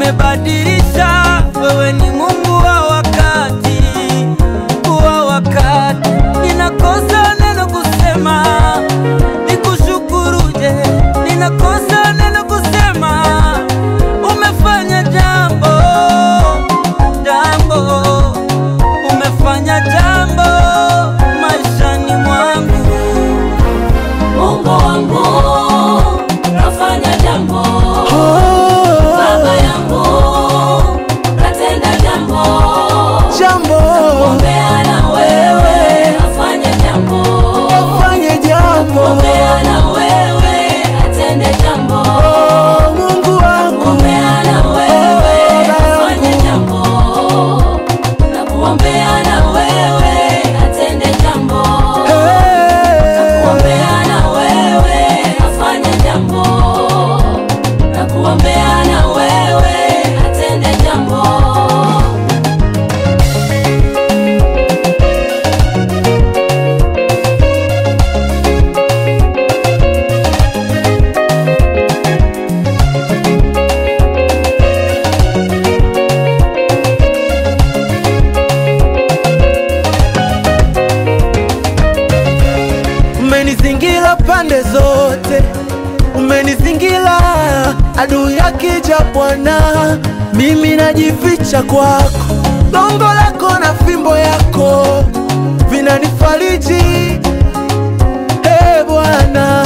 umebadilisha. Wewe ni Mungu wa wakati, wa wakati. Ninakosa neno kusema, nikushukuruje? Ninakosa neno kusema, umefanya jambo, jambo, umefanya jambo maishani mwangu. Mungu wangu kafanya jambo, baba yangu katenda jambo, Jambo ombea na wewe afanye jambo, fanye jambo, ombea na wewe atende jambo, oh, Mungu wangu ombea na wewe afanye jambo, na kuombea na wewe atende jambo. Hey. kuombea na wewe afanye jambo na kuombea na wewe atende jambo Umenizingira pande zote, umenizingira adui akija Bwana, mimi najificha kwako, gongo lako na fimbo yako vinanifariji. Hey, Bwana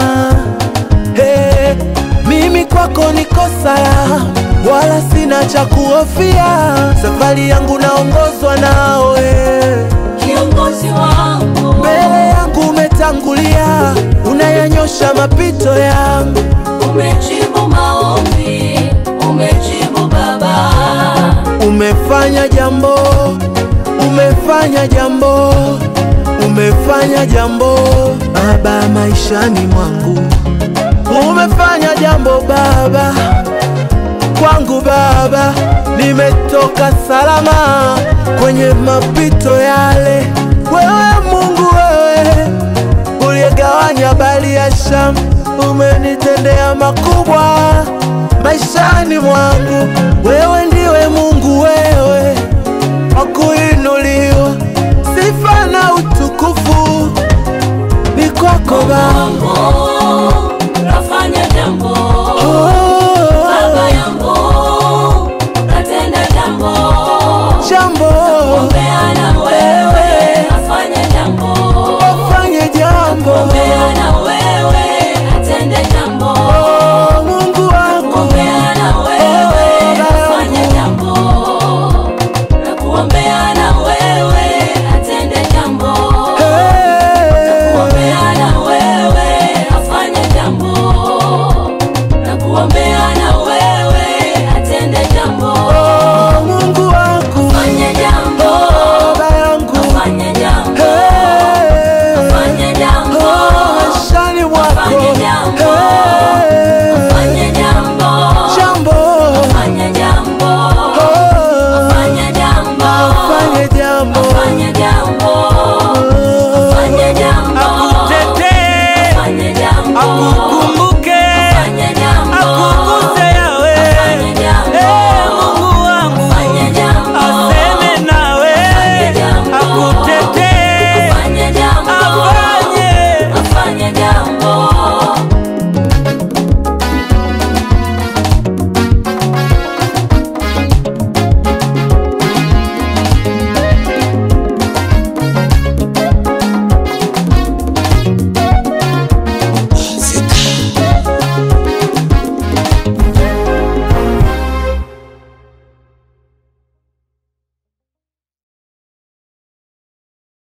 hey, mimi kwako niko salama, wala sina cha kuhofia. Safari yangu naongozwa nawe kiongozi wangu mbele yangu umetangulia, unayanyosha mapito yangu. umejibu maombi umejibu baba Umefanya jambo, umefanya jambo, umefanya jambo Baba maishani mwangu, umefanya jambo Baba kwangu Baba, nimetoka salama kwenye mapito yale. Wewe Mungu, wewe uliyegawanya bahari ya Shamu, umenitendea makubwa maishani mwangu.